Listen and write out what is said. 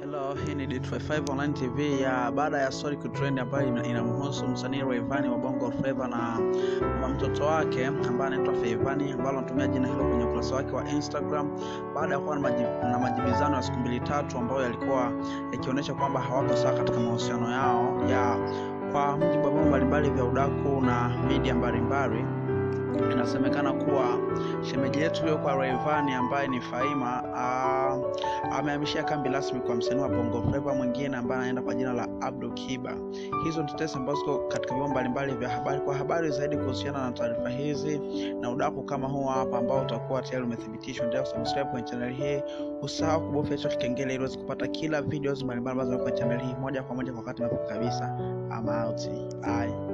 Hello, hii ni D55 Online TV ya baada ya story kutrend ambayo ina- inamhusu msanii Rayvanny wa Bongo Flava na na mtoto wake ambaye anaitwa Feivani ambalo anatumia jina hilo kwenye ukurasa wake wa Instagram baada ya kuwa na, maji, na majibizano ya siku mbili tatu ambayo yalikuwa yakionyesha kwamba hawako sawa katika mahusiano yao ya kwa mujibu wa vyombo mbalimbali vya udaku na media mbalimbali inasemekana kuwa shemeji yetu iliyokuwa Rayvanny ambaye ni Faima ah, amehamishia kambi rasmi kwa msanii wa Bongo Flava mwingine ambaye anaenda kwa jina la Abdul Kiba. Hizo ni tetesi ambazo ziko katika vyombo mbalimbali vya habari. Kwa habari zaidi kuhusiana na taarifa hizi na udaku kama huu hapa ambao utakuwa tayari umethibitishwa, endelea kusubscribe kwenye channel hii, usahau kubofya hicho kikengele ili uweze kupata kila videos mbalimbali ambazo ziko kwenye channel hii moja kwa moja kwa wakati mwafaka kabisa. I'm out. Bye.